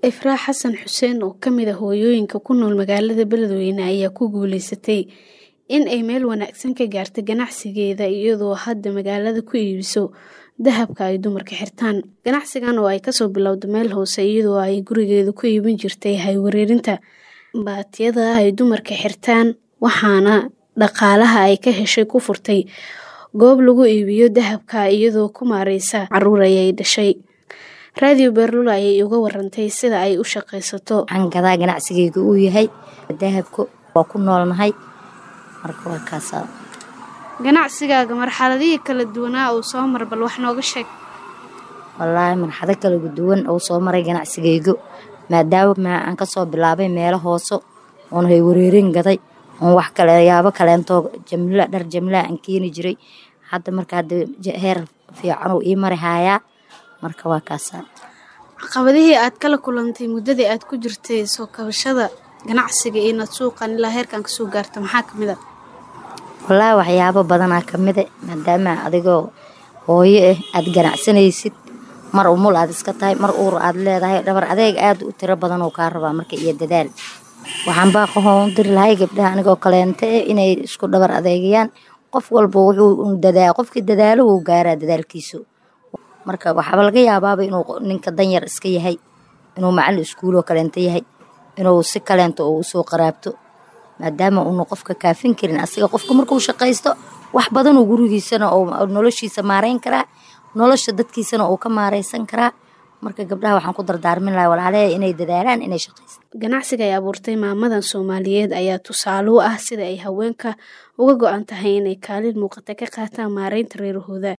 Ifraax Xasan Xuseen oo ka mid ah hooyooyinka ku nool magaalada Beledweyne ayaa ku guuleysatay in ay meel wanaagsan ka gaarto ganacsigeeda iyadoo hadda magaalada ku iibiso dahabka ay dumarka xirtaan. Ganacsigan oo ay kasoo bilowday meel hoose iyadoo ay gurigeeda ku iibin jirtay hay-wareerinta baatiyada ay dumarka xirtaan waxaana dhaqaalaha ay ka heshay ku furtay goob lagu iibiyo dahabka iyadoo ku maareysa caruur ay dhashay. Radio Beerlulo ayay uga warantay sida ay u shaqaysato. Waxaan gadaa ganacsigeyga uu yahay dahabka waa ku noolnahay marka waa kaasa. Ganacsigaaga marxaladihii kala duwanaa uu soo mar bal wax nooga sheeg. Wallaahi marxado kala duwan oo soo maray ganacsigeyga maadaama aan kasoo bilaabay meelo hoose oon hay wareerin gaday oon wax kale yaabo kaleento jamla dhar jamla aan keeni jiray hadda marka hadda heer fiican uu ii mari hayaa marka waa kaasa. Caqabadihii aad kala kulantay muddadii aad ku jirtay soo kabashada ganacsiga iyo inaad suuqan ilaa heerkan kasoo gaarto maxaa kamid ah? Wallaahi waxyaabo badanaa kamid ah maadaama adigoo hooyo ah aad ganacsanaysid mar umul aad iska tahay mar uur aad leedahay dhabar adeeg aad u tiro badan oo kaa rabaa marka iyo dadaal. Waxaan baaqahoon u diri lahay gabdhaha anigoo kaleente eh inay isku dhabar adeegayaan qof walba wuxuu dadaa qofkii dadaalo wuu gaaraa dadaalkiisu. Marka waxaaba laga yaabaaba inuu ninka danyar iska yahay inuu macallin iskuul oo kaleente yahay inuu si kaleento uu usoo qaraabto maadaama uuna qofka kaafin karin asiga qofka markuu shaqaysto wax badan uu gurigiisana oo noloshiisa maareyn karaa nolosha dadkiisana uu ka maareysan karaa marka gabdhaha waxaan ku dardaarmin lahaa walaalahay inay dadaalaan inay shaqaystaan. Ganacsiga ay abuurtay maamadan Soomaaliyeed ayaa tusaale u ah sida ay haweenka uga go'an tahay inay kaalin muuqata ka qaataan maareynta reerahooda.